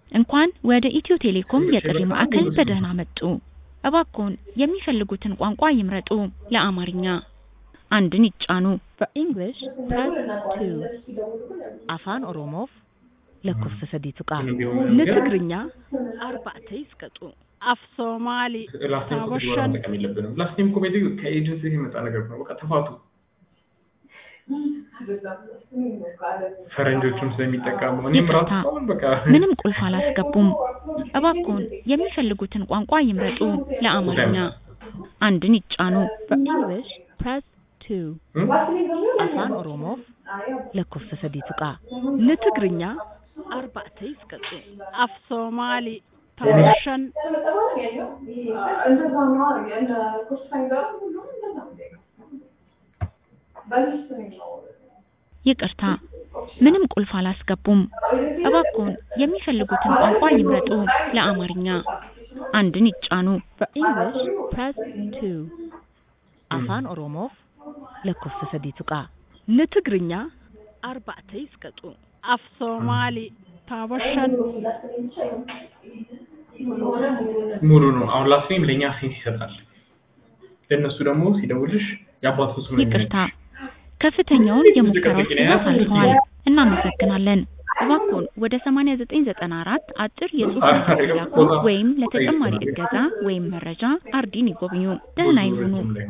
እንኳን ወደ ኢትዮ ቴሌኮም የጥሪ ማዕከል በደህና መጡ! እባክዎን የሚፈልጉትን ቋንቋ ይምረጡ! ለአማርኛ አንድን ይጫኑ For English, press 2. Afaan Oromoof lakkoofsa sadii tuqaa. ለትግርኛ አርባዕተ ይስቀጡ Af Somali ላስቲም ኮሜዲ Tawashan መጠቀም የለብንም። ላስቲም ኮሜዲ ከኤጀንሲ የመጣ ነገር ነው። በቃ ተፋቱ። ፈረንጆቹም ስለሚጠቀሙ እኔም ራሱ ይቅርታ፣ አሁን በቃ ምንም ቁልፍ አላስገቡም። እባክዎን የሚፈልጉትን ቋንቋ ይምረጡ። ለአማርኛ አንድን ይጫኑ For English, press 2. እም? Afaan Oromoof lakkoofsa sadii tuqaa. ለትግርኛ አርባዕተ ይስቀጡ Af Somali Tawashan እንደዛ ነው እንደ ኮርስ ሳይገባ ሁሉም እንደዛ ነው በሊስት ነው ይቅርታ፣ ምንም ቁልፍ አላስገቡም። እባክዎን የሚፈልጉትን ቋንቋ ይምረጡ። ለአማርኛ አንድን ይጫኑ For English, press 2. Afaan Oromoof lakkoofsa sadii tuqaa. ለትግርኛ አርባዕተ ይስቀጡ Af Somali Tawashan ሙሉ ነው። አሁን ላስቲም ለእኛ ሴንስ ይሰጣል። ለእነሱ ደግሞ ሲደውልሽ የአባቱ ስም ነው ይቅርታ፣ ከፍተኛውን የሙከራዎች ሂደት አልፈዋል። እናመሰግናለን። እባክዎን ወደ 8994 አጭር የጽሑፍ መልዕክት ይላኩ ወይም ለተጨማሪ እገዛ ወይም መረጃ አርዲን ይጎብኙ። ደህና ይሁኑ።